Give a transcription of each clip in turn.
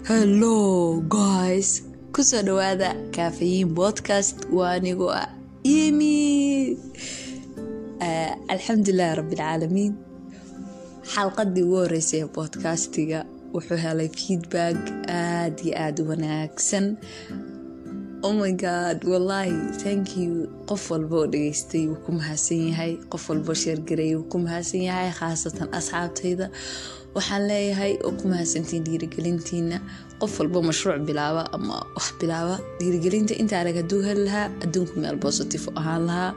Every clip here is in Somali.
hello guys kusoo dhawaada kaafayiin podcast waa anigoo ah imi alxamdulilahi rabbilcaalamiin xalqadii ugu horeysay ee bodcastiga wuxuu helay feedback aada iyo aada u wanaagsan oh my god wallaahi thank you qof walba oo dhageystay wuu ku mahadsan yahay qof walboo sheergareeyay wuu ku mahadsan yahay khaasatan asxaabtayda waxaan leeyahay oo ku mahadsantiin dhiirigelintiina qof walba mashruuc bilaaba ama wax bilaaba dhiirigelinta inta arag haduu heli lahaa adduunku meel positive u ahaan lahaa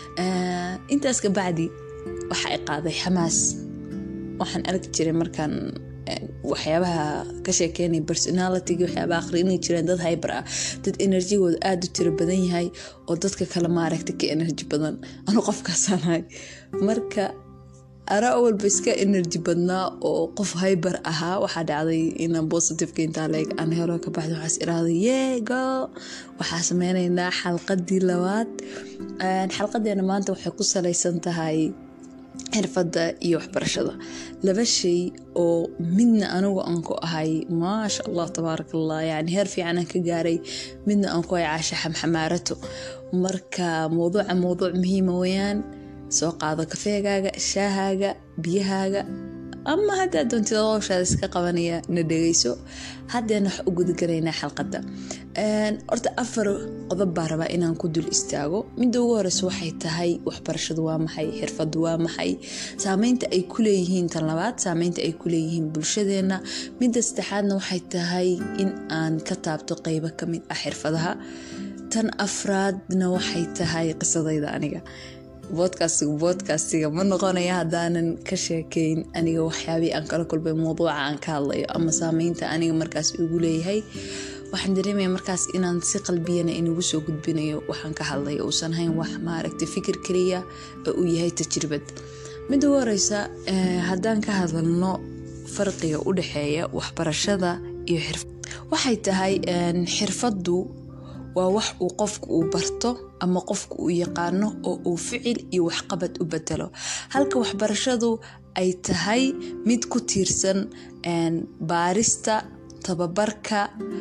intaas kabacdi waxa ay qaaday xamaas waxaan arki jiray markaan waxyaabaha ka sheekeynay personalitiga waxyaabaha akhriinay jireen dad hyber ah dad enerjigooda aada u tiro badan yahay oo dadka kale maaragta ka enerji badan anu qofkaasaanahay marka araa walba iska enerji badnaa oo qof hyber ahaa waxaa dhacday inaan positiveka intaa leeg aan helo ka baxda waxaas irahday yeego waxaa sameyneynaa xalqadii labaad xalqadeena maanta waxay ku salaysan tahay xirfadda iyo waxbarashada laba shay oo midna anigu aan ku ahay maasha allah tabaaraka allah yani heer fiican aan ka gaaray midna aan ku ahay caasha xamxamaarato marka mowduuca mowduuc muhiima weyaan soo qaado kafeegaaga shaahaaga biyahaaga ama haddaa doontid howshaada iska qabanaya na dhegeyso haddeena wax u gudagalaynaa xalqadda horta afar qodob baa rabaa inaan ku dul istaago midda ugu horeysa waxay tahay waxbarashadu waa maxay xirfadu waa maxay saameynta ay ku leeyihiin tan labaad saameynta ay ku leeyihiin bulshadeena midda saddexaadna waxay tahay in aan ka taabto qeybo kamid ah xirfadaha tan afraadna waxay tahay qisadayda aniga bodcastiga bodcastiga ma noqonaya haddaanan ka sheekeyn aniga waxyaabihii aan kala kulbay mowduuca aan ka hadlayo ama saameynta aniga markaas igu leeyahay waxaan dareemaya markaas inaan si qalbiyana inagu soo gudbinayo waxaan ka hadlayo uusan hayn wax maaragtay fikir kaliya oo uu yahay tajribad midda ugu horeysa haddaan ka hadalno farqiga u dhexeeya waxbarashada iyo xirfad waxay tahay xirfaddu waa wax uu qofku uu barto ama qofku uu yaqaano oo uu ficil iyo waxqabad u bedelo halka waxbarashadu ay tahay mid ku tiirsan baarista tababarka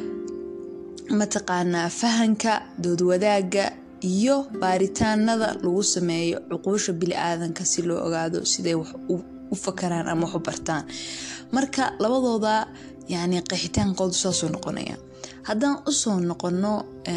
mataqaanaa fahanka doodwadaaga iyo baaritaanada lagu sameeyo cuquusha bili-aadanka si loo ogaado siday wax u fakaraan ama wax u bartaan marka labadooda yani qeexitaankoodu saasuu noqonaya haddaan usoo noqono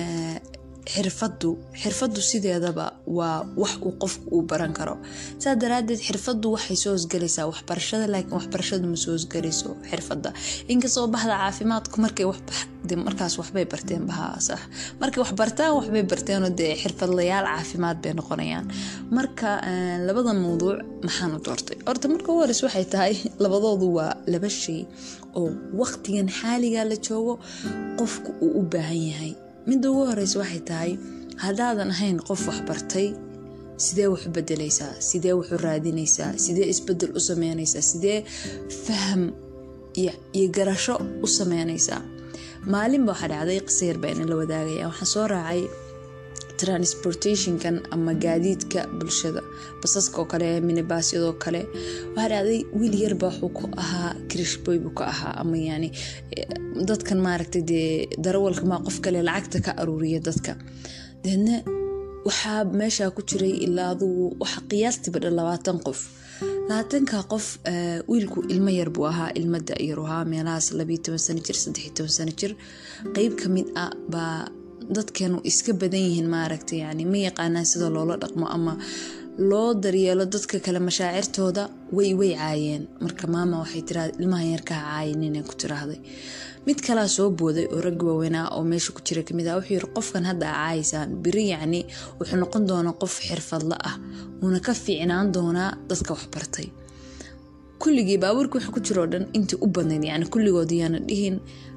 xirfadu xirfadu sideedaba waa wax uu qofku uu baran karo saa daraadeed xirfadu waxay soo hosgelaysaa waxbarashada laakiin waxbarashadu ma soo hosgelayso xirfada inkastoo baxda caafimaadku markay markaas waxbay barteen bahaa sax markay wax bartaan waxbay barteenoo dee xirfadlayaal caafimaad bay noqonayaan marka labada mawduuc maxaan u doortay horta marka u horeys waxay tahay labadoodu waa laba shay oo waqtigan xaaliga la joogo qofku uu u baahan yahay midda ugu horeysa waxay tahay haddaadan ahayn qof waxbartay sidee wax u bedelaysaa sidee wax u raadinaysaa sidee isbedel u sameynaysaa sidee faham iyo garasho u sameynaysaa maalinba waxaa dhacday qisayar baa ina la wadaagaya waxaan soo raacay transportationkan ama gaadiidka bulshada basaska oo kale minibaasyadoo kale waxaa dhacday wiil yarba wuxuu ku ahaa krishboy buu ka ahaa ama yani dadkan maaragtay dee darawalka maa qof kale lacagta ka aruuriya dadka deedna waxaa meeshaa ku jiray ilaa adugu waxa qiyaastiiba dhan labaatan qof labaatanka qof wiilku ilmo yar buu ahaa ilmo da-yar ahaa meelahaas labiyo toban sano jir saddex iyo toban sano jir qeyb ka mid ah baa dadkeenu iska badan yihiin maaragta yani ma yaqaanaan sida loola dhaqmo ama loo daryeelo dadka kale mashaacirtooda way way caayeen marka maama waxay tiraada ilmahan yarkaa caayin inay ku tiraahday mid kalaa soo booday oo rag waaweynaa oo meesha ku jira kamid ah wuxuu yiri qofkan hadda aa caayaysaan biri yacni wuxuu noqon doonaa qof xirfadla ah wuuna ka fiicnaan doonaa dadka waxbartay kulligii baabuurka waxa ku jiroo dhan intii u badnayd yani kulligood yaana dhihin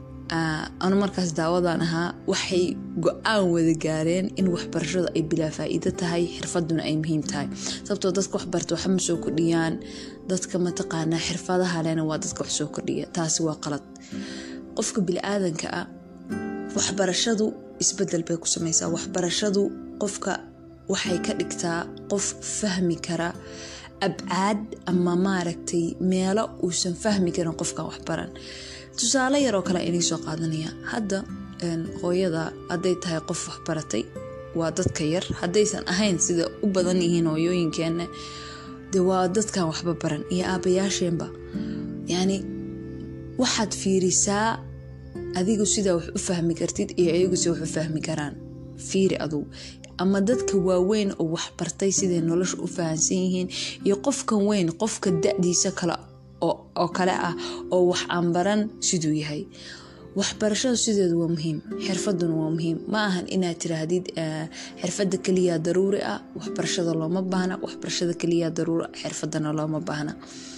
anu markaas daawadaan ahaa waxay go-aan wada gaareen in waxbarashadu ay bilaa faa-iido tahay xirfaduna ay muhiim tahay sababtoo dadka waxbarta waxa ma soo kordhiyaan dadka mataqaanaa xirfadaha lena waa dadka wax soo kordhiya taasi waa qalad qofka bili-aadanka ah waxbarashadu isbedel bay ku sameysaa waxbarashadu qofka waxay ka dhigtaa qof fahmi kara abcaad ama maaragtay meelo uusan fahmi karin qofkan waxbaran tusaale yaroo kale inay soo qaadanaya hadda hooyada hadday tahay qof waxbaratay waa dadka yar haddaysan ahayn sida u badan yihiin hooyooyinkeena de waa dadkan waxba baran iyo aabayaasheenba yacni waxaad fiirisaa adigu sidaa wax u fahmi kartid iyo ayagu si wax u fahmi karaan fiiri adugu ama dadka waaweyn oo waxbartay siday nolosha u fahansan yihiin iyo qofkan weyn qofka da-diisa kale oo kale ah oo wax aan baran siduu yahay waxbarashada sideedu waa muhiim xirfaduna waa muhiim ma ahan inaad tiraahdid xirfada keliya daruuri ah waxbarashada looma baahna waxbarashada keliya daruuri xirfadana looma baahna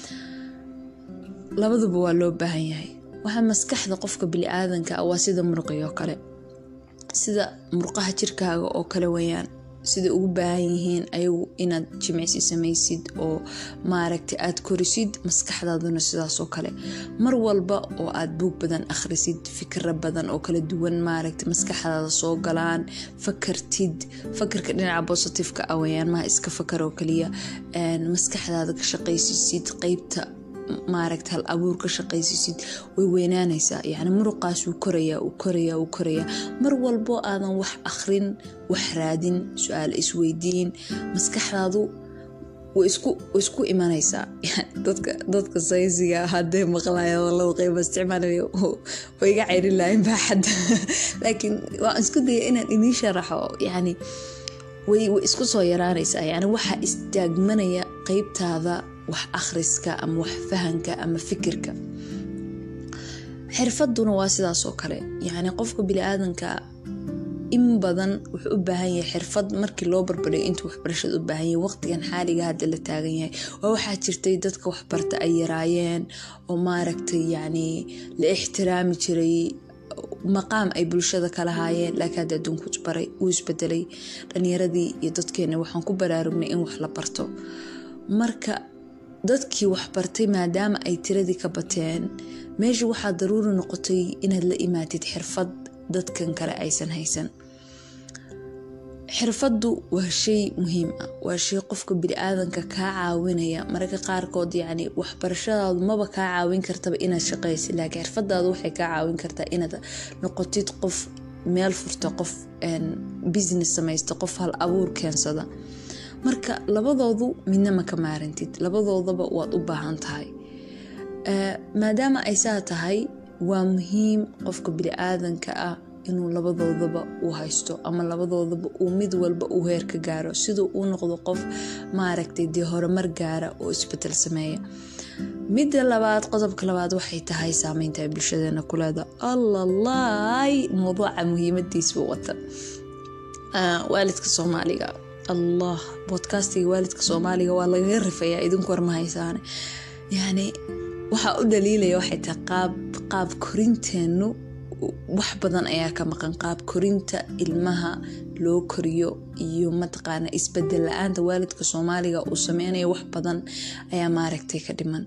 labaduba waa loo baahan yahay waxaa maskaxda qofka bili-aadanka ah waa sida muruqiyoo kale sida murqaha jirkaaga oo kale weyaan siday ugu baahan yihiin ayagu inaad jimicsi samaysid oo maaragta aad korisid maskaxdaaduna sidaasoo kale mar walba oo aad buug badan akhrisid fikra badan oo kala duwan maaragta maskaxdaada soo galaan fakartid fakarka dhinaca bositifeka ah weyaan maha iska fakar oo kaliya maskaxdaada ka shaqaysisid qeybta maaragta hal abuur ka shaqaysisid way weynaanaysaa yacni muruqaas wuu korayaa uu korayaa uu korayaa mar walbo aadan wax akhrin wax raadin su-aal isweydiin maskaxdaadu way isku imanaysaa dadka saysiga hadday maqlaya laba qeyba isticmaalaya way iga ceyrin lahayn baaxadda laakiin waan isku daya inaan idiin sharaxo yacni way isku soo yaraanaysaa yacni waxaa istaagmanaya qeybtaada wax akhriska ama wax fahanka ama fikirka xirfaduna waa sidaasoo kale yacni qofka bili-aadanka in badan wuxuu u baahan yahay xirfad markii loo barbadhiyo intuu waxbarashada u baahan yahay waqtigan xaaliga hadda la taagan yahay waa waxaa jirtay dadka waxbarta ay yaraayeen oo maaragtay yacni la ixtiraami jiray maqaam ay bulshada ka lahaayeen laakiin hadda adduunku isbaray wuu isbedelay dhalinyaradii iyo dadkeena waxaan ku baraarugnay in wax la barto marka dadkii waxbartay maadaama ay tiradii ka bateen meesha waxaa daruuri noqotay inaad la imaatid xirfad dadkan kale aysan haysan xirfaddu waa shay muhiim ah waa shay qofka bili-aadanka kaa caawinaya mararka qaarkood yacni waxbarashadaadu maba kaa caawin kartaba inaad shaqaysid laakiin xirfadaadu waxay kaa caawin kartaa inaad noqotid qof meel furta qof business samaysta qof hal abuur keensada marka labadoodu midna ma ka maarantid labadoodaba waad u baahan tahay maadaama ay saa tahay waa muhiim qofka bili-aadanka ah inuu labadoodaba uu haysto ama labadoodaba uu mid walba uu heer ka gaaro siduu uu noqdo qof maaragtay dee horumar gaara oo isbedel sameeya midda labaad qodobka labaad waxay tahay saameynta ay bulshadeena ku leeda allalaay mawduuca muhiimadiisba wata waalidka soomaaliga allah bodcastiga waalidka soomaaliga waa lagaga rifayaa idinku war ma haysaane yacni waxaa u dhaliilaya waxay tahay qaab qaab korinteennu wax badan ayaa ka maqan qaab korinta ilmaha loo koriyo iyo mataqaana isbedel la-aanta waalidka soomaaliga uu sameynayo wax badan ayaa maaragtay ka dhiman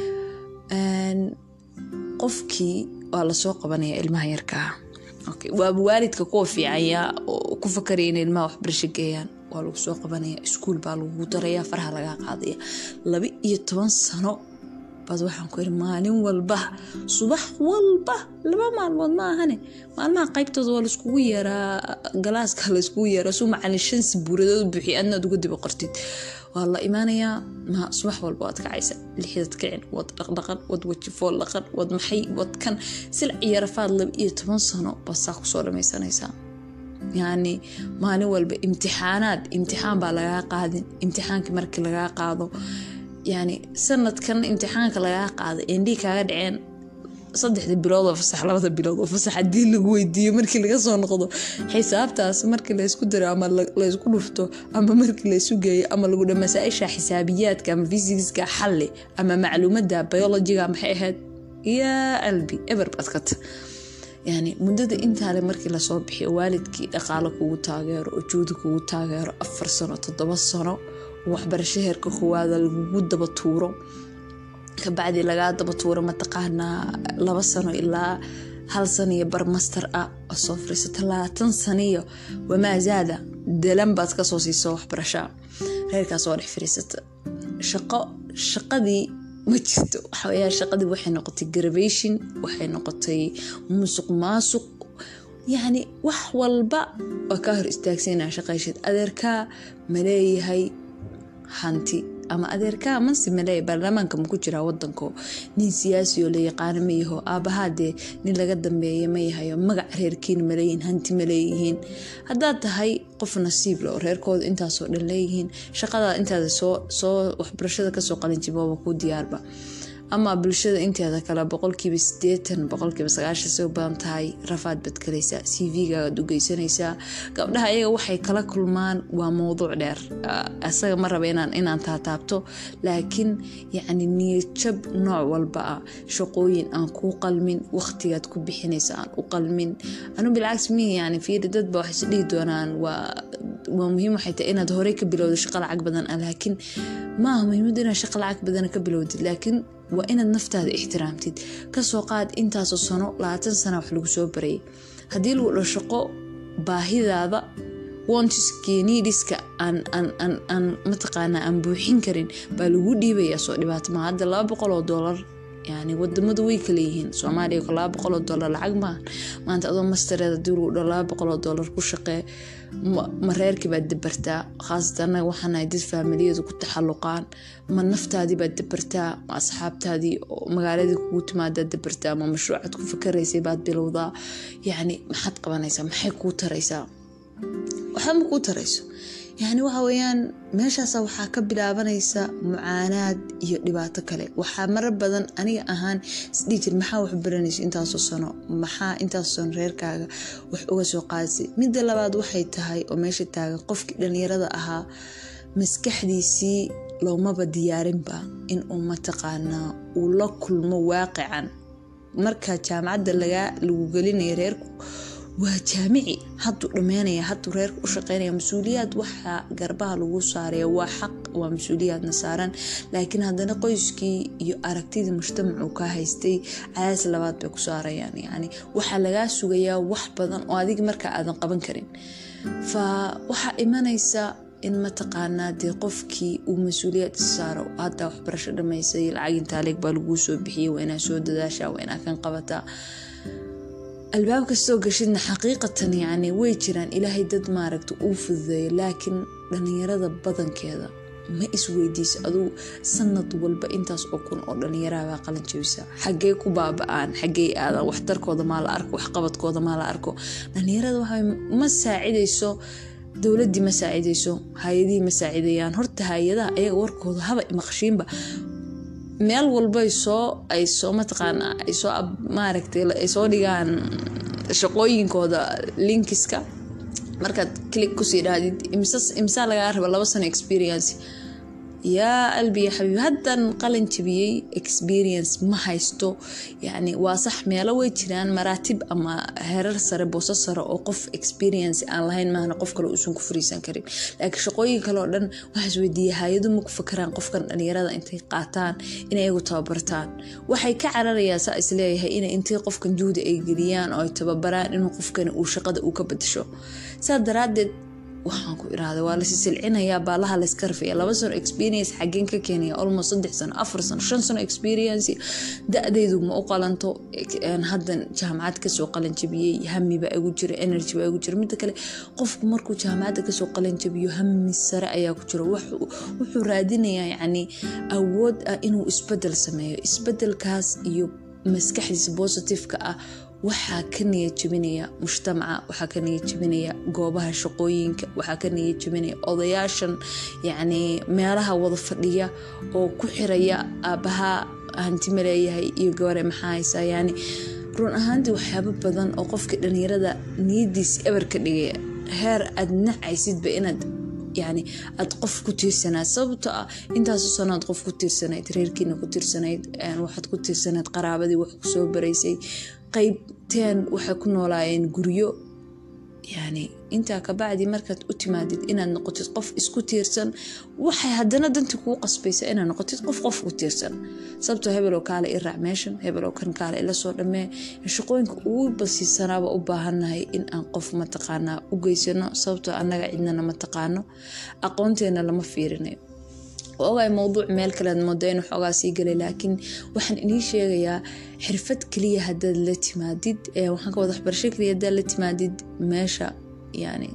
qofkii waa lasoo qabanaya ilmaha yarkaa waaba waalidka kuwa fiicanya oo ku fakaraya in ilmaha waxbarasho geeyaan waa lagu soo qabanaya iskuul baa lagu daraya faraha lagaa qaadaya laba iyo toban sano baad waxaan ku iri maalin walba subax walba laba maalmood ma ahane maalmaha qaybtooda waa laiskugu yeeraa galaaska laiskugu yeeraa suu macalin shan sabuuradood buuxiy adnaad uga diba qortid waa la imaanayaa ma subax walba waad kacaysa lixdad kicin wad dhaqdhaqan wad wajifool dhaqan wad maxay wad kan silac iyo rafaad laba iyo toban sano baad saa kusoo dhamaysanaysaa yacni maalin walba imtixaanaad imtixaan baa lagaa qaadin imtixaankii markii lagaa qaado yacni sanadkan imtixaanka lagaa qaaday endhii kaaga dhaceen saddexda bilood oo fasax labada bilood oo fasax haddii lagu weydiiyo markii laga soo noqdo xisaabtaas markii laysku diro ama laysku dhufto ama markii laysu geeyo ama lagu dha masaa-isha xisaabiyaadka ama fisikska xalli ama macluumadda biologiga maxay ahayd yaa albi eber baad kata yani muddada intaale markii lasoo bixiyo waalidkii dhaqaalo kugu taageero oo juudi kugu taageero afar sano toddoba sano waxbarasho heerka koowaada lagugu daba tuuro kabacdi lagaa daba tuuro mataqaanaa laba sano ilaa hal sano iyo barmaster ah oo soo fariiso talaatan saniyo wamaazaada dalan baad kasoo siiso waxbarashaa reerkaas waa dhex fariisata shaqo shaqadii ma jirto waxaweyaa shaqadii waxay noqotay gravation waxay noqotay musuq maasuq yacni wax walba waa kaa hor istaagsan inaa shaqayshid adeerkaa ma leeyahay hanti ama adeerkaa mansi maleeya baarlamaanka maku jiraa wadanko nin siyaasi oo la yaqaano ma yaho aabahaa dee nin laga dambeeya ma yahayo magac reerkiina maleeyihin hanti ma leeyihiin haddaad tahay qof nasiible oo reerkooda intaasoo dhan leeyihiin shaqada intaada soo waxbarashada kasoo qalinjibooba kuu diyaarba ama bulshada inteeda kale boqolkiiba sideetan boqolkiiba sagaashan soo badan tahay rafaad baad kalaysaa c v-gaagaad u geysanaysaa gabdhaha iyaga waxay kala kulmaan waa mowduuc dheer isaga ma raba inaan taataabto laakiin yacni niyadjab nooc walba ah shaqooyin aan kuu qalmin waqtigaad ku bixinaysa aan u qalmin anu bilcagsi mihi yani fiiri dadba waxay is dhihi doonaan waa waa muhiim waxay tahay inaad horey ka bilowdo shaqo lacag badan ah laakiin maaha muhiimadu inaad shaqo lacag badan ka bilowdid laakiin waa inaad naftaada ixtiraamtid kasoo qaad intaasoo sano labaatan sana wax lagu soo barayay haddii lagu dho shaqo baahidaada wontiskenidiska aan mataqaana aan buuxin karin baa lagu dhiibaya soo dhibaato maa hadda laba boqol oo doolar yani wadamadu way kaleeyihiin soomaaliya laba boqoloo doolar lacag maaha maanta adoo mastareed hadii lagu dho laba boqoloo doolar ku shaqee ma reerkii baad dabartaa khaasatan anaga waxaanahay dad faamiliyadu ku taxaluqaan ma naftaadii baad dabartaa ma asxaabtaadii magaaladii kugu timaadaad dabartaa ma mashruucaad ku fakaraysay baad bilowdaa yacni maxaad qabanaysaa maxay kuu taraysaa waxba ma kuu tarayso yacni waxa weeyaan meeshaasa waxaa ka bilaabanaysa mucaanaad iyo dhibaato kale waxaa marar badan aniga ahaan isdhihi jir maxaa wax baranayso intaasoo sano maxaa intaasoo sano reerkaaga wax uga soo qaadisay midda labaad waxay tahay oo meesha taagan qofkii dhallinyarada ahaa maskaxdiisii loomaba diyaarinba inuu mataqaanaa uu la kulmo waaqican marka jaamacadda lagu gelinaya reerku waa jaamici hadduu dhammeynaya hadduu reerka u shaqeynaya mas-uuliyaad waxaa garbaha lagu saaraya waa xaq waa mas-uuliyaadna saaran laakiin haddana qoyskii iyo aragtidii mujtamacu ka haystay cadaas labaad bay ku saarayaan yani waxaa lagaa sugayaa wax badan oo adiga markaa aadan qaban karin fa waxaa imanaysa in mataqaanaa dee qofkii uu mas-uuliyaad is saaro hadda waxbarasho dhamaysay lacag intaaleeg baa laguu soo bixiyay waa inaa soo dadaashaa waa inaa kan qabataa albaab kastoo gashidna xaqiiqatan yacni way jiraan ilaahay dad maaragta uu fududeeyo laakiin dhallinyarada badankeeda ma isweydiisa adugu sanad walba intaas oo kun oo dhallinyarahabaa qalin jabisa xaggee ku baaba-aan xaggee aadan waxtarkooda maa la arko waxqabadkooda maa la arko dhallinyarada waxa ma saacidayso dowladii ma saacidayso hay-adihii ma saacidayaan horta hay-adaha ayaga warkooda haba maqshiinba meel walbay soo ay soo mataqaana ay soo maaragtay ay soo dhigaan shaqooyinkooda linkiska markaad click kusii dhahdid imsaa lagaa raba laba sano experience yaa albiya xabiib haddan qalin jabiyey experience ma haysto yani waa sax meelo way jiraan maraatib ama herar sare booso sare oo qof experience aan lahayn maahna qof kale uusan ku fariisan karin laakiin shaqooyin kale oo dhan waxaa isweydiiya hay-adu ma ku fakaraan qofkan dhalinyarada intay qaataan inay iyagu tababartaan waxay ka cararayaa saa isleeyahay ina intay qofkan juhdi ay geliyaan oo ay tababaraan inuu qofkani uu shaqada uu ka badasho saa daraadeed waxaan ku iraahda waa lasi silcinayaa baalaha layska rafaya laba sano experience xageen ka keenaya almost saddex sano afar sano shan sano experience da-deydu ma u qalanto haddan jaamacad kasoo qalanjabiyey hami baa igu jira energy baa igu jira midda kale qofku markuu jaamacadda kasoo qalanjabiyo hami sare ayaa ku jira wuxuu raadinayaa yacni awood ah inuu isbedel sameeyo isbedelkaas iyo maskaxdiisa positiveka ah waxaa ka niyad jebinaya mujtamaca waxaa ka niyad jebinaya goobaha shaqooyinka waxaa ka niyad jebinaya odayaashan yacni meelaha wada fadhiya oo ku xiraya aabbaha hanti ma leeyahay iyo gabare maxaa haysaa yani run ahaantii waxyaabo badan oo qofka dhalinyarada niyadiisi eber ka dhigaya heer aad nacaysidba inaad yani aad qof ku tiirsanayd sababto ah intaaso sanoad qof ku tiirsanayd reerkiina ku tiirsanayd waxaad ku tiirsanayd qaraabadii wax kusoo baraysay qeybteen waxay ku noolaayeen guryo yani intaa kabacdi markaad u timaadid inaad noqotid qof isku tiirsan waxay haddana dantii kuu qasbaysa inaad noqotid qof qof ku tiirsan sababtoo hebeloo kaale i raac meeshan hebeloo kan kaale ila soo dhammee shaqooyinka ugu basiisanaaba u baahannahay in aan qof mataqaanaa u geysano sababtoo annaga cidnana ma taqaano aqoonteena lama fiirinayo ogaay mowduuc meel kalead mooda inuu xoogaa sii galay laakiin waxaan inii sheegayaa xirfad keliya hadaad la timaadid waxaan ka wada waxbarasho keliya hadaad la timaadid meesha yani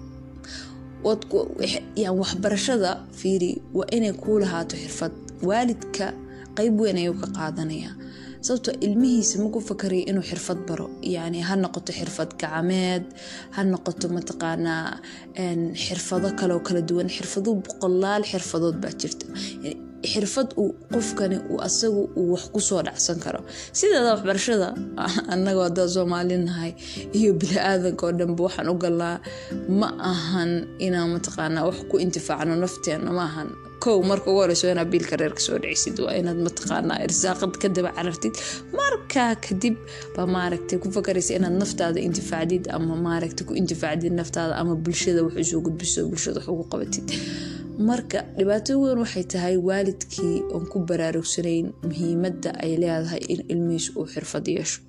waxbarashada fiiri waa inay kuu lahaato xirfad waalidka qeyb weyn ayuu ka qaadanayaa sababtoo ilmihiisa maku fakaraya inuu xirfad baro yani ha noqoto xirfad gacmeed ha noqoto mataqaanaa xirfado kaleoo kala duwan xirfado boqolaal xirfadood baa jirta xirfad uu qofkani uu asagu uu wax kusoo dhacsan karo sideeda waxbarashada anagoo hadaa soomaalinahay iyo bili-aadanka oo dhanba waxaan u galnaa ma ahan inaan mataqaanaa wax ku intifaacno nafteena ma ahan kow marka ugu horeyso inaad biilka reerka soo dhicisid waa inaad mataqaanaa irsaaqad ka daba carartid markaa kadib baa maaragtay ku fakaraysa inaad naftaada intifaacdid ama maaragtay ku intifaacdid naftaada ama bulshada wax usoo gudbiso bulshada wax ugu qabatid marka dhibaato weyn waxay tahay waalidkii oon ku baraarugsanayn muhiimadda ay leedahay in ilmihiisu uu xirfad yeesho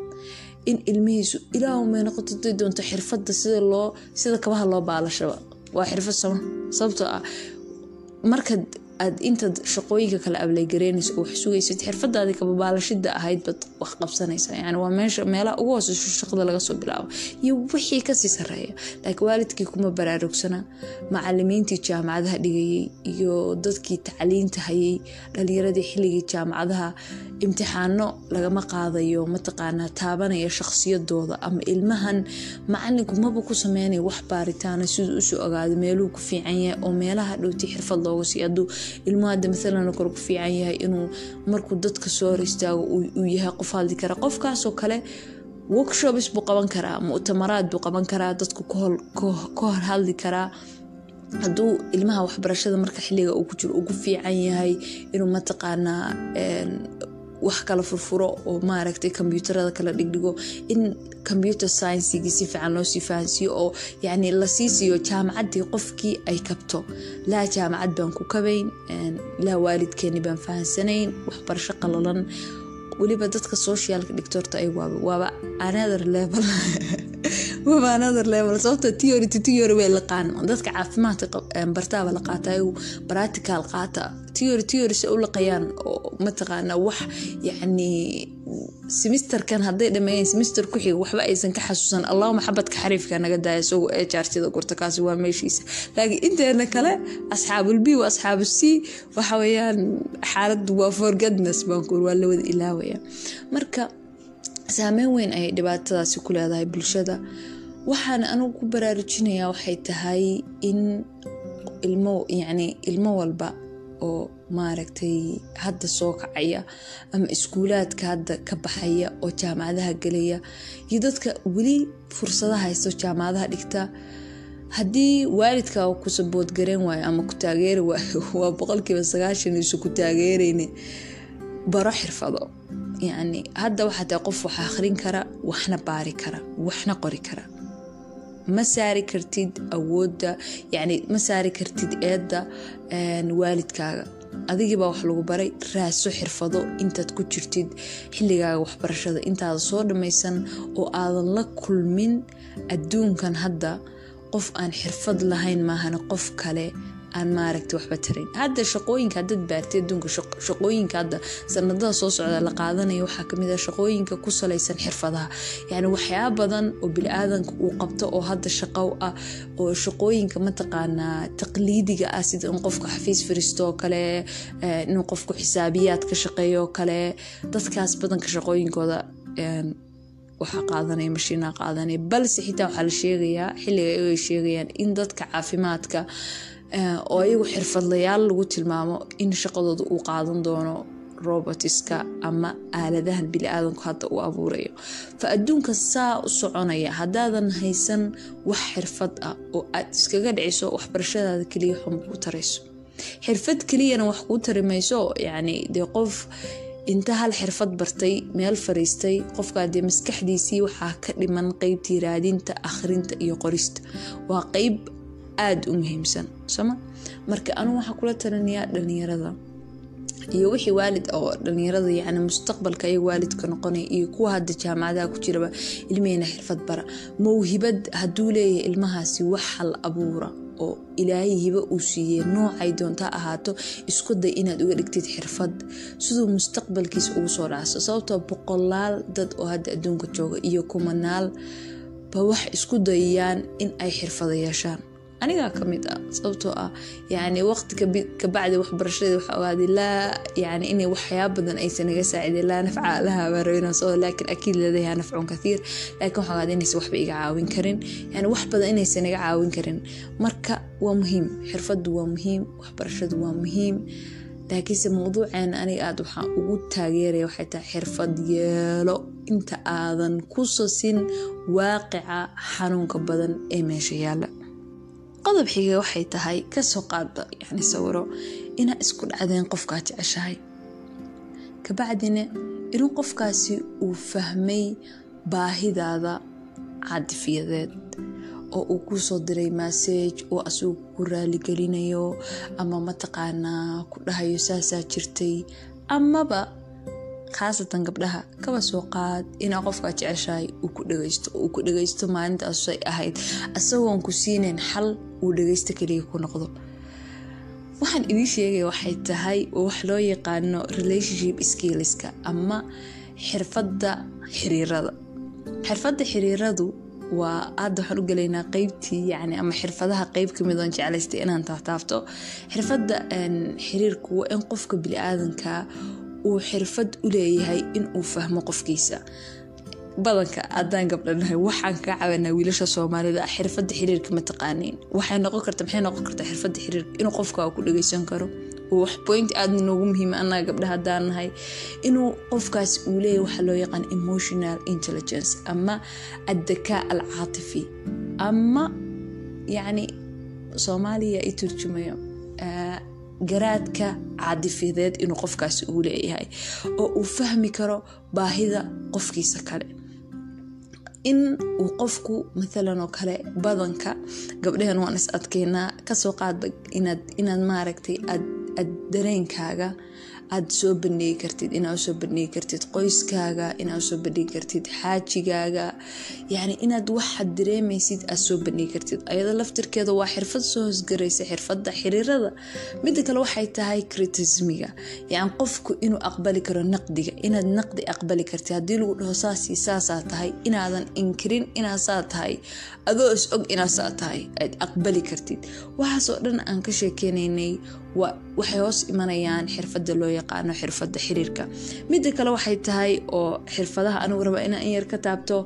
in ilmihiisu ilaahu may noqoto day doonto xirfadda sida loo sida kabaha loo baalashaba waa xirfad sama sababtoo ah marka aad intaad shaqooyinka kale ablaygareynayso oo wax sugaysid xirfadaadii kababaalashida ahayd baad wax qabsanaysa yani waa meesha meelaha ugu hooseyso shaqada laga soo bilaabo iyo wixii kasii sareeya laakiin waalidkii kuma baraarugsana macalimiintii jaamacadaha dhigayay iyo dadkii tacliinta hayay dhalinyaradii xilligii jaamacadaha imtixaano lagama qaadayo mataqaanaa taabanaya shaqsiyadooda ama ilmahan macalinku maba ku sameynaya wax baaritaana siduu usoo ogaado meeluu ku fiican yahay oo meelaha dhowtii xirfad looga siiy haduu ilmuhu hadda maalan kor ku fiican yahay inuu markuu dadka soo hor istaago uu yahay qof hadli kara qofkaasoo kale workshops buu qaban karaa muctamaraad buu qaban karaa dadku ka hor hadli karaa hadduu ilmaha waxbarashada marka xiliga uu ku jiro ugu fiican yahay inuu mataqaanaa wax kala furfuro oo maaragtay kombyuutarada kala dhigdhigo in computer sciensigii si fiican loosii fahansiiyo oo yani lasii siiyo jaamacaddii qofkii ay kabto laa jaamacad baan ku kabayn laa waalidkeeni baan fahansanayn waxbarasho qalalan weliba dadka socialka dhigtoorta ay waaba waaba another level waaba another level sababta theory to theory way laqaan dadka caafimaadka bartaaba la qaata ayagu practical qaata theory theory se u laqayaan oo mataqaana wax yacni semisterkan hadday dhameeyeen semister ku xiga waxba aysan ka xasuusan allahuma xabadka xariifka naga daaya isagoo ee jaartida gurta kaasi waa meeshiisa laakiin inteena kale asxaabul b wa asxaabu c waxa weeyaan xaaladdu waa forgadness baankuur waa la wada ilaawaya marka saameyn weyn ayay dhibaatadaasi ku leedahay bulshada waxaana anigu ku baraarujinayaa waxay tahay in ilmo yacni ilmo walba oo maaragtay hadda soo kacaya ama iskuulaadka hadda ka baxaya oo jaamacadaha gelaya iyo dadka weli fursada haysto jaamacadaha dhigta haddii waalidka ku saboodgareen waayo ama ku taageeri waayo waa boqolkiiba sagaashan isu ku taageereyne baro xirfado yacni hadda waxaa tahay qof wax akhrin kara waxna baari kara waxna qori kara ma saari kartid awoodda yacni ma saari kartid eedda waalidkaaga adigiibaa wax lagu baray raaso xirfado intaad ku jirtid xilligaaga waxbarashada intaada soo dhammaysan oo aadan la kulmin adduunkan hadda qof aan xirfad lahayn maahana qof kale aan maaragta waxba tarin hadda shaqooyinka hadad baartay adduunka shaqooyinka hadda sanadada soo socda la qaadanaya waxaa kamid ah shaqooyinka ku salaysan xirfadaha yacni waxyaaba badan oo bili-aadanka uu qabto oo hadda shaqo ah oo shaqooyinka mataqaanaa taqliidiga ah sida in qofka xafiis fariisto oo kale inuu qofku xisaabiyaad ka shaqeeyo oo kale dadkaas badanka shaqooyinkooda waxaa qaadanaya mashiinaa qaadanaya balse xitaa waxaa la sheegayaa xilliga ay sheegayaan in dadka caafimaadka oo ayagu xirfadlayaal lagu tilmaamo in shaqadooda uu qaadan doono robotiska ama aaladahan bili-aadanku hadda uu abuurayo fa adduunka saa u soconaya haddaadan haysan wax xirfad ah oo aad iskaga dhiciso waxbarashadaada keliya xun kuu tarayso xirfad keliyana wax kuu tari mayso yacni dee qof inta hal xirfad bartay meel fariistay qofkaa dee maskaxdiisii waxaa ka dhiman qeybtii raadinta akhrinta iyo qorista waa qeyb aada u muhiimsan soma marka anugu waxaa kula talinayaa dhalinyarada iyo wixii waalid oo dhalinyarada yani mustaqbalka ay waalidka noqonaya iyo kuwa hadda jaamacadaha ku jiraba ilmihina xirfad bara mawhibad hadduu leeyahay ilmahaasi wax hal abuura oo ilaahay hibo uu siiyey noocay doonta ahaato isku day inaad uga dhigtid xirfad siduu mustaqbalkiisa ugu soo dhacso sababtoo boqolaal dad oo hadda adduunka jooga iyo kumanaal ba wax isku dayayaan in ay xirfado yeeshaan anigaa ka mid ah sababtoo ah yani waqti kabacdi waxbarashadeed waxa ogaaday laa yani inay waxyaaba badan aysan naga saacideen laa nafca laha baarowinasoo laakiin akiid leedayaa nafcun kathiir laakiin waxa ogaaday inaysan waxba iga caawin karin yani wax badan inaysan naga caawin karin marka waa muhiim xirfadu waa muhiim waxbarashadu waa muhiim laakiinse mawduuceena aniga aad waxaan ugu taageeraya waxay tahay xirfad yeelo inta aadan ku sasin waaqica xanuunka badan ee meesha yaala qodob xiga waxay tahay kasoo qaada yani sawiro inaa isku dhacdeen qofkaa jeceshahay kabacdina inuu qofkaasi uu fahmay baahidaada cadifiyadeed oo uu kusoo diray massage oo asigu ku raaligelinayo ama mataqaanaa ku dhahayo saasaa jirtay amaba khaasatan gabdhaha kaba soo qaad inaa qofkaa jeceshahay uu ku dhageysto uu ku dhageysto maalintaasay ahayd asagoon ku siinayn xal uu dhageysto kaliya ku noqdo waxaan idii sheegaya waxay tahay wax loo yaqaano relationship skillska ama xirfadda xiriirada xirfadda xiriiradu waa hadda waxaan u gelaynaa qeybtii yani ama xirfadaha qeyb kamid oon jeclaystay inaan taataabto xirfadda xiriirku waa in qofka bili-aadanka uu xirfad u leeyahay in uu fahmo qofkiisa badanka haddaan gabdhanahay waxaan kaa cabanaa wiilasha soomaalida xirfadda xiriirka ma taqaaniin waxay noqon karta maxay noqon kartaa xirfadda xiriirka inuu qofka ku dhageysan karo wax point aada noogu muhiima annaga gabdha haddaan nahay inuu qofkaas uu leeyahy waxaa loo yaqaan emotional intelligence ama addakaa al caatifi ama yacni soomaaliya i turjumayo garaadka caadifiyadeed inuu qofkaasi uu leeyahay oo uu fahmi karo baahida qofkiisa kale in uu qofku maalan oo kale badanka gabdhaheen waan is adkeynaa kasoo qaadba inaad maaragtay aad dareenkaaga aad soo bandhigi kartid inaad usoo bandhigi kartid qoyskaaga inaad usoo bandhigi kartid xaajigaaga yani inaad waxaad dareemaysid aad soo bandhigi kartid ayado laftirkeeda waa xirfad soo hosgaraysa xirfadda xiriirada mida kale waxay tahay kritismiga yani qofku inuu aqbali karo naqdiga inaad naqdi aqbali kartid haddii lagu dhaho saasii saasaa tahay inaadan inkirin inaad saa tahay adoo is og inaad saa tahay aad aqbali kartid waxaasoo dhan aan ka sheekeynaynay waxay hoos imanayaan xirfadda loo yaqaano xirfadda xiriirka midda kale waxay tahay oo xirfadaha anigu raba inaan in yar ka taabto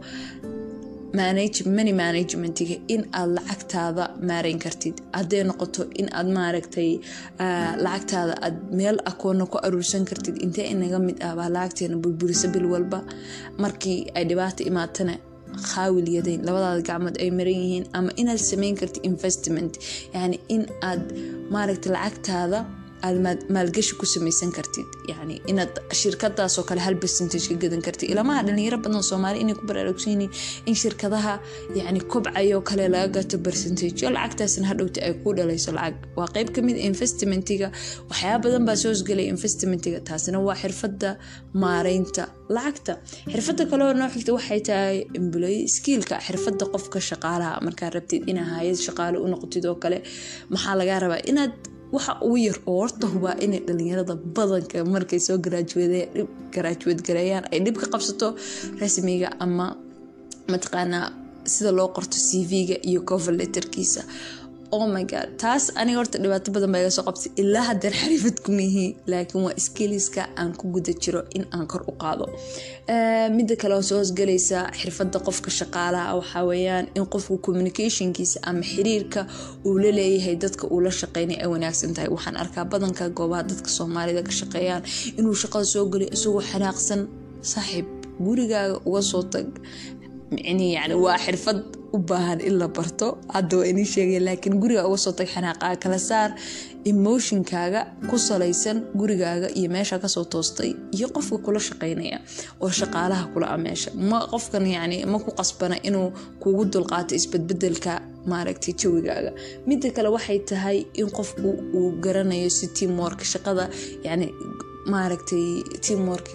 money managementiga in aad lacagtaada maarayn kartid hadday noqoto in aad maaragtay lacagtaada aad meel akoona ku aruursan kartid intee inaga mid ah baa lacagteena burburisa bil walba markii ay dhibaata imaatana khaawilyadeyn labadaada gacmood ay maran yihiin ama inaad sameyn kartid investment yani in aad maaragta lacagtaada aad maalgashi ku samaysan kartid yani inaad shirkadaasoo kale hal percentage ka gadan kartid ilamaha dhalinyaro badan soomaali inay ku baraarugsan yihiin in shirkadaha yani kobcayoo kale laga gato percentage yo lacagtaasna hadhowta ay ku dhalayso lacag waa qeyb kamid investmentiga waxyaaba badan baa soo hosgelaya investmentiga taasina waa xirfadda maareynta lacagta xirfadda kaleo noo xigta waxay tahay employ skiilka xirfadda qofka shaqaalaha markaad rabtid inaa hayad shaqaale u noqotid oo kale maxaa lagaa rabaa inaad waxa ugu yar oo horta hubaa inay dhalinyarada badanka markay soo garaajuweed gareeyaan ay dhib ka qabsato rasmiga ama mataqaanaa sida loo qorto cv-ga iyo cover letterkiisa oh my god taas aniga horta dhibaato badan baa iga soo qabtay ilaa haddeen xariifad kumihi laakiin waa skiliska aan ku guda jiro in aan kor u qaado midda kale oo soo hosgalaysa xirfadda qofka shaqaalaha waxaa weeyaan in qofku communicationkiisa ama xiriirka uu la leeyahay dadka uu la shaqeynay ay wanaagsan tahay waxaan arkaa badanka goobaha dadka soomaalida ka shaqeeyaan inuu shaqada soo galiyo isagoo xanaaqsan saaxiib gurigaaga uga soo tag micni yani waa xirfad u baahan in la barto hadda waa inii sheegay laakiin guriga uga soo tag xanaaqaa kala saar emotionkaaga ku salaysan gurigaaga iyo meesha kasoo toostay iyo qofka kula shaqeynaya oo shaqaalaha kula a meesha ma qofkan yani ma ku qasbana inuu kugu dulqaato isbedbedelka maaragtay jawigaaga midda kale waxay tahay in qofku uu garanayo si teamwork shaqada yani maaragtay teamworkiga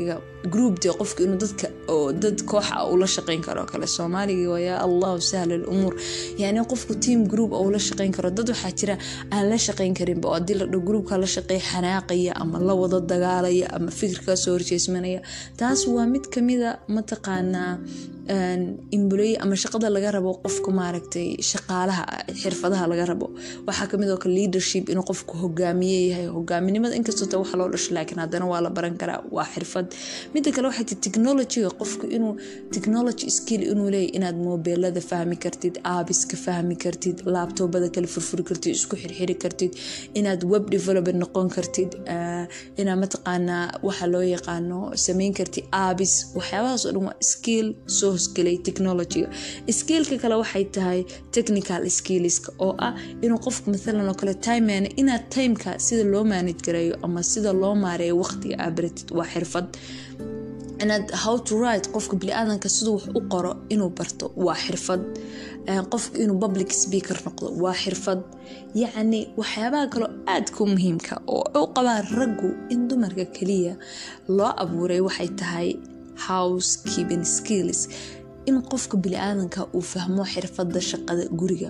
group dee qofka inuu dadka oo dad kooxa ah ula shaqeyn karo kale soomaaliga waa yaa allahu sahla lumuur yani qofku team group oo ula shaqeyn karo dad waxaa jira aan la shaqeyn karinba oo haddii la dho groupka la shaqeey xanaaqaya ama la wada dagaalaya ama fikirkaa soo horjeesmanaya taas waa mid kamida mataqaanaa imbuley ama shaqada laga rabo qofka maaragtay shaqaalaha xirfadaha laga rabo waxaa kamid oo kale leadership inuu qofku hogaamiye yahay hogaaminimada inkastoo ta waxa loo dhasho laakiin haddana waa la baran karaa waa xirfad mida kale waxay ti technologyga qofku inuu technology skill inuu leeyahy inaad mobeelada fahmi kartid aabiska fahmi kartid laabtoobada kale furfuri kartid isku xirxiri kartid inaad web developer noqon kartid inaad mataqaanaa waxa loo yaqaano sameyn kartid aabis waxyaabahaas oo dhan waa skill soo hosgelay technologyga skillka kale waxay tahay technical skillska oo ah inuu qofku maalan oo kale time inaad timeka sida loo manage gareeyo ama sida loo maareeyo waqtiga aa baratid waa xirfad inaad how to write qofka bini-aadanka siduu wax u qoro inuu barto waa xirfad qofka inuu public speaker noqdo waa xirfad yacni waxyaabaha kaloo aadka u muhiimka oo u qabaan raggu in dumarka keliya loo abuuray waxay tahay house keeping skills in qofka bini-aadanka uu fahmo xirfada shaqada guriga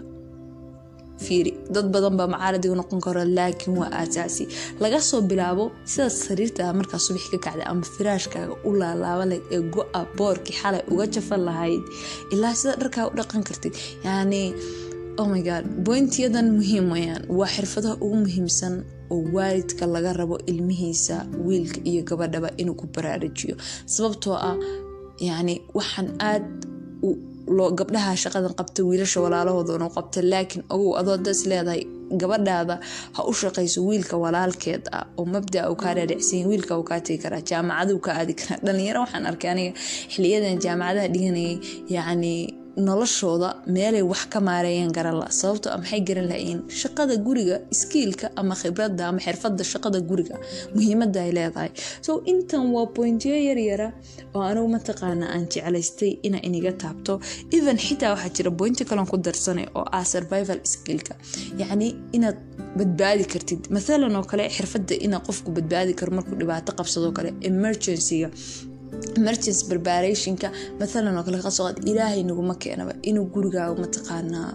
fiiri dad badan baa macaaradiga noqon karo laakiin waa aasaasi laga soo bilaabo sidaad sariirtaa markaa subax ka kacda ama firaashkaaga u laalaaba layd ee go-a boorkii xalay uga jafan lahayd ilaa sida dharkaa u dhaqan kartid yani oh my god bointiyadan muhiim wayaan waa xirfadaha ugu muhiimsan oo waalidka laga rabo ilmihiisa wiilka iyo gabadhaba inuu ku baraarujiyo sababtoo ah yani waxaan aad gabdhaha shaqadan qabta wiilasha walaalahoodan qabta laakiin ogow adoo das leedahay gabadhaada ha u shaqayso wiilka walaalkeed ah oo mabdaa uu kaa dhaadhicsan wiilka uu kaa tegi karaa jaamacaduu ka aadi karaa dhalinyaro waxaan arkay aniga xiliyadan jaamacadaha dhiganayay yacni noloshooda meelay wax ka maareeyeen garan la sababto maxay garan lahayiin shaqada guriga iskiilka ama khibradda ama xirfadda shaqada guriga muhiimadda ay leedahay so intan waa bointiyo yaryara oo anigu mataqaana aan jeclaystay ina iniga taabto even xitaa waxaa jira bointi kalen ku darsanay oo ah survival skillka yacni inaad badbaadi kartid mathalan oo kale xirfadda ina qofku badbaadi karo markuu dhibaato qabsadoo kale emergencyga emergency preparationka mathalan oo kale kasoo qaad ilaahay naguma keenaba inuu gurigaaga mataqaanaa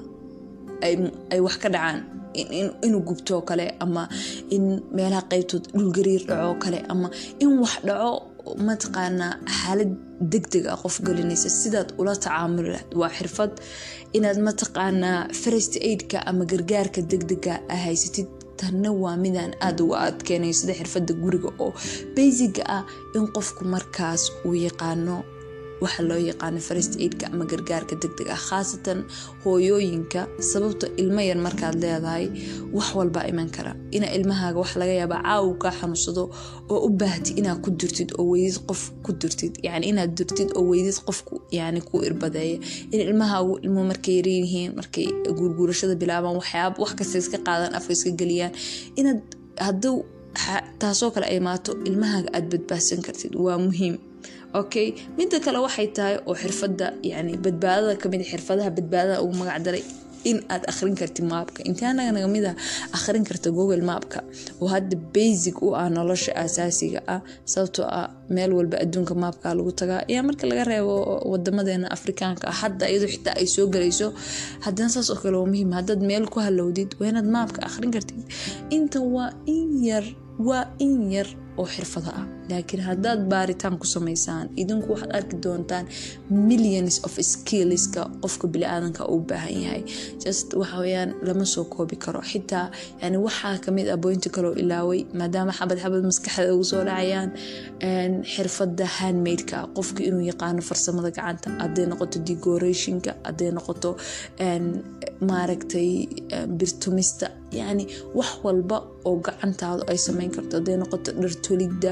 ay wax ka dhacaan inuu gubtoo kale ama in meelaha qeybtood dhulgariir dhacoo kale ama in wax dhaco mataqaanaa xaalad degdeg ah qof gelinaysa sidaad ula tacaamuli lahayd waa xirfad inaad mataqaanaa first aidka ama gargaarka degdega a haysatid tanna waa midaan aada uga adkeenayo sida xirfadda guriga oo baysiga ah in qofku markaas uu yaqaano waxa loo yaqaano first aidka ama gargaarka degdeg ah khaasatan hooyooyinka sababto ilmo yar markaad leedahay wax walbaa iman kara ina ilmahaaga wax laga yaabaa caawu kaa xanuunsado oo u baahti inaad ku dirtid oo weydid qof ku dirtid yani inaad dirtid oo weydid qofku yani ku irbadeeya in ilmahaagu ilmo markay yaryihiin markay guurguurashada bilaabaan waxyaaba wax kasta iska qaadaan afka iska geliyaan inaad hadduu taasoo kale ay maato ilmahaaga aada badbaadsan kartid waa muhiim okay midda kale waxay tahay oo xirfadda yani badbaadada kamid xirfadaha badbaadada ugu magac daray in aad akhrin kartid maabka intaanaga nagamid ah akhrin karta google maabka oo hadda basic u ah nolosha asaasiga ah sababtoo ah meel walba adduunka maabka lagu tagaa ayaa marka laga reebo wadamadeena afrikaanka ah hadda iyadoo xitaa ay soo galayso haddana saas oo kale waa muhiim haddaad meel ku halowdid waa inaad maabka akhrin kartid inta waa in yar waa in yar oo xirfado ah laakiin haddaad baaritaan ku samaysaan idinku waxaad arki doontaan millions of skillska qofka bili-aadanka uu baahan yahay just waxaweyaan lama soo koobi karo xitaa yani waxaa kamid ah boynti kaloo ilaaway maadaama xabad xabad maskaxda ugu soo dhacayaan xirfada handmadeka qofka inuu yaqaano farsamada gacanta haday noqoto decorationka haday noqoto maaragtay birtumista yani wax walba oo gacantaadu ay sameyn karto haday noqoto dhartolidda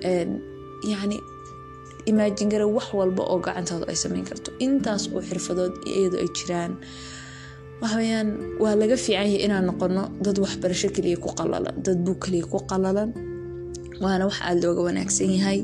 yani imaajin gara wax walba oo gacantaadu ay sameyn karto intaas oo xirfadood iyadoo ay jiraan waxaweyaan waa laga fiican yahay inaan noqono dad waxbarasho kaliya ku qalalan dad buu kaliya ku qalalan waana wax aada looga wanaagsan yahay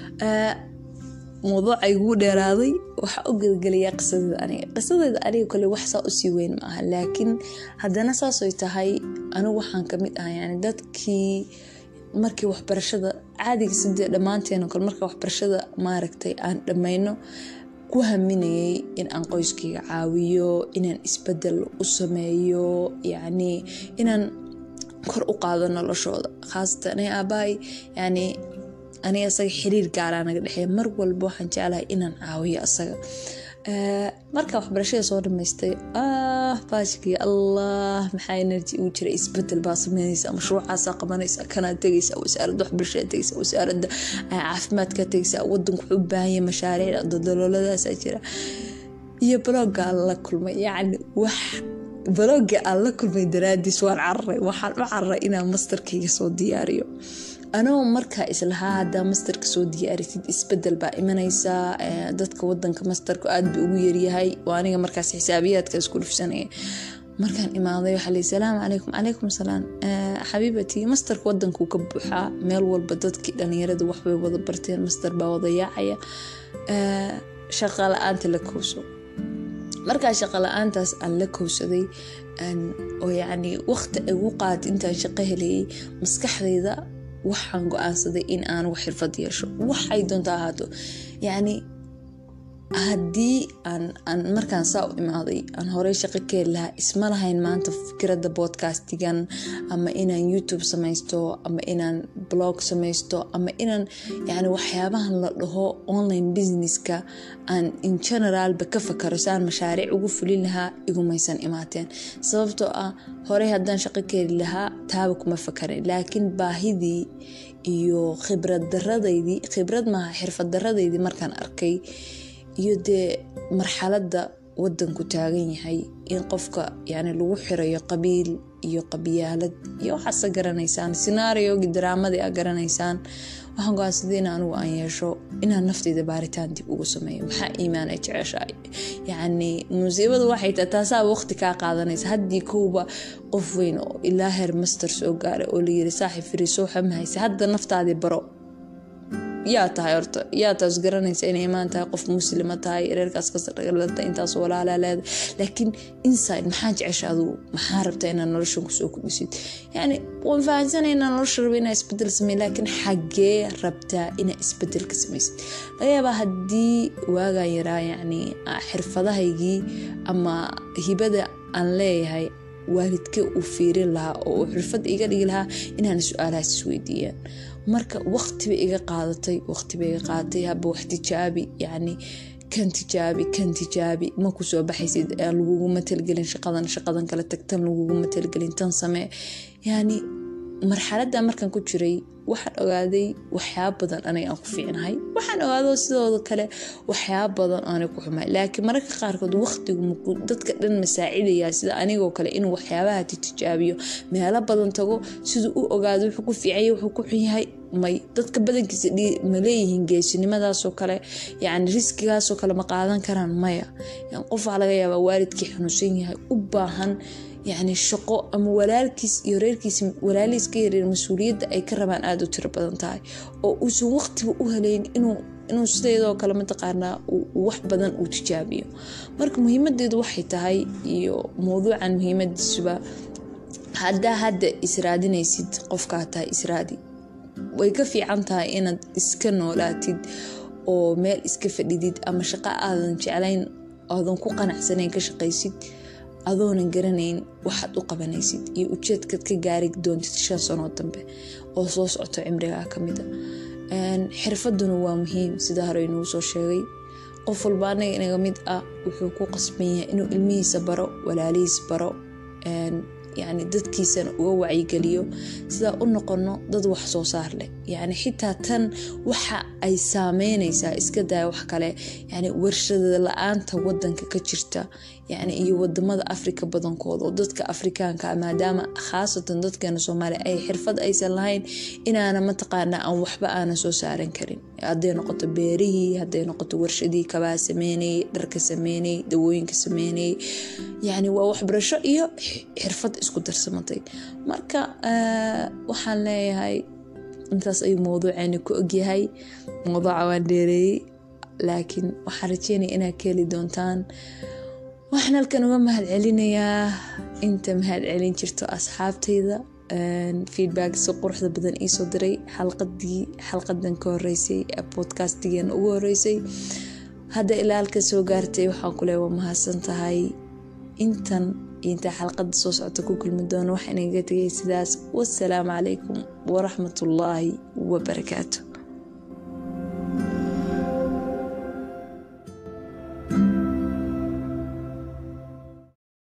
mawduuca iguu dheeraaday waxaa u gelgelayaa qisadeeda aniga qisadeeda aniga kole wax saa usii weyn ma aha laakiin haddana saasoy tahay anigu waxaan kamid ah yani dadkii markii waxbarashada caadiga sidee dhammaanteen kale marka waxbarashada maaragtay aan dhammayno ku haminayay in aan qoyskayga caawiyo inaan isbedel u sameeyo yacni inaan kor u qaado noloshooda khaasatan ee aabahay yani aniga asaga xiriir gaaraa naga dhexeeya mar walba waxaan jeclahay inaan caawiyo asaga marka waxbarashada soo dhamaystay ah baashkii allah maxaa energy ugu jira isbedel baa sameynaysa mashruucaasaa qabanaysa kanaa tegaysa wasaaradda waxbarashada tegaysa wasaaradda caafimaadka tegaysa wadanku wuxuu u baahanya mashaariic daldalooladaasa jira iyo blogga aan la kulmay yacni wax blogga aan la kulmay daraadiis waan cararay waxaan u cararay inaan masterkayga soo diyaariyo anoo markaa islahaa hadaa masterka soo diyaarisid isbedel baa imanaysaa dadka wadanka masterka aad ba ugu yaryahay oo aniga markaas xisaabiyaadka isku dhufsanaya markaan imaaday waxaa lii salaamu calaykum calaykum salaam xabiibatii masterka wadankuu ka buuxaa meel walba dadkii dhalinyarada waxbay wada barteen master baa wada yaacaya shaqa la-aanta la kowso markaa shaqa la-aantaas aan la kowsaday oo yacni waqti ay ugu qaad intaan shaqo helayay maskaxdayda waxaan go-aansaday in aan wax xirfad yeesho waxay doonta ahaato yacni haddii aan markaan saa u imaaday aan horey shaqo ka heli lahaa isma lahayn maanta fikradda bodcastigan ama inaan youtube samaysto ama inaan blog samaysto ama inaan yani waxyaabahan la dhaho online businesska aan in generaalba ka fakaro si aan mashaariic ugu fulin lahaa igumaysan imaateen sababtoo ah horey haddaan shaqo ka heli lahaa taaba kuma fakarin laakiin baahidii iyo khibrad daradaydii khibrad maaha xirfad daradaydii markaan arkay iyo dee marxaladda wadanku taagan yahay in qofka yani lagu xirayo qabiil iyo qabyaalad iyo waxaase garanaysaan sinaariogi daraamadii a garanaysaan waxaan go-aansaday in anigu aan yeesho inaan nafteyda baaritaan dib ugu sameeyo maxaa iimaan ay jeceshahay yacni musiibadu waxay tahay taasaa waqti kaa qaadanaysa haddii kowba qof weyn oo ilaa heer master soo gaaray oo layiri saaxib firi soo xamahaysa hadda naftaadii baro yaa tahay horta yaa taas garanaysa inay imaan tahay qof muslima tahay reerkaas kasdhagalata intaas walaalaa leeda laakiin inside maxaa jecesha adugu maxaa rabtaa inaad noloshan kusoo kudhisid yani waan fahansanay inaa nolosha raba inaa isbedel samey laakiin xagee rabtaa inaa isbedel ka samaysid laga yaabaa haddii waagaan yaraa yani xirfadahaygii ama hibada aan leeyahay waalidkee uu fiirin lahaa oo uu xirfad iga dhigi lahaa inaan su-aalahaas isweydiiyaan marka waqtiba iga qaadatay waqtiba iga qaadatay haba wax tijaabi yacni kan tijaabi kan tijaabi ma ku soo baxaysid laguguma talgelin shaqadan shaqadan kale tag tan laguguma talgelin tan samee yacni marxaladda markaan ku jiray waxaan ogaaday waxyaaba badan aniga aan ku fiicnahay waxaan ogaado sidooda kale waxyaaba badan aanay ku xumay laakiin mararka qaarkood waqtigu dadka dhan masaacidayaa sida anigoo kale inuu waxyaabaha tijaabiyo meelo badan tago siduu u ogaado wuxuu ku fiicanya wuxuu ku xun yahay may dadka badankiisa ma leeyihiin geesinimadaasoo kale yani riskigaasoo kale ma qaadan karaan maya qof waxaa laga yaabaa waalidkii xanuunsan yahay u baahan yacni shaqo ama walaalkiis iyo reerkiis walaalihiis ka yareer mas-uuliyadda ay ka rabaan aada u tiro badan tahay oo uusan waqtiba u helayn inuu inuu sideedoo kale mataqaanaa wax badan uu tijaabiyo marka muhiimadeedu waxay tahay iyo mowduucan muhiimadiisuba haddaa hadda israadinaysid qofkaa tahay israadi way ka fiican tahay inaad iska noolaatid oo meel iska fadhidid ama shaqo aadan jeclayn aadan ku qanacsanayn ka shaqaysid adoonan garanayn waxaad u qabanaysid iyo ujeedkaad ka gaari doontid shan sanoo dambe oo soo socoto cimrigaa kamida xirfaduna waa muhiim sida hore inuu soo sheegay qof walba anaga inaga mid ah wuxuu ku qasban yahay inuu ilmihiisa baro walaalihiis baro yani dadkiisana uga wacyigeliyo sidaa u noqono dad wax soo saar leh yani xitaa tan waxa ay saameynaysaa iska daya wax kale yani warshada la-aanta wadanka ka jirta yani iyo wadamada afrika badankooda oo dadka afrikaanka maadaama khaasatan dadkeena soomaaliya ay xirfad aysan lahayn inaana mataqaana aan waxba aanan soo saaran karin haday noqoto beerihii haday noqoto warshadii kabaa sameynayay dharka sameynayay dawooyinka sameynayay yani waa waxbarasho iyo xirfad isku darsamatay marka waxaan leeyahay intaas ayuu mowduuceeni ku ogyahay mowduuca waan dheereeyey laakiin waxaan rajeynaya inaad ka heli doontaan waxaan halkan uga mahad celinayaa inta mahad celin jirto asxaabtayda feedback si quruxda badan iisoo diray xalqadii xalqadan ka horeysay podcastgan ugu horeysay hadda ilaalka soo gaartay waxaan kule waa mahadsan tahay intan intaa xalqada soo socota ku kulmi doono waxaa inaga tegay sidaas wasalaamu calaykum waraxmatullaahi wabarakaatu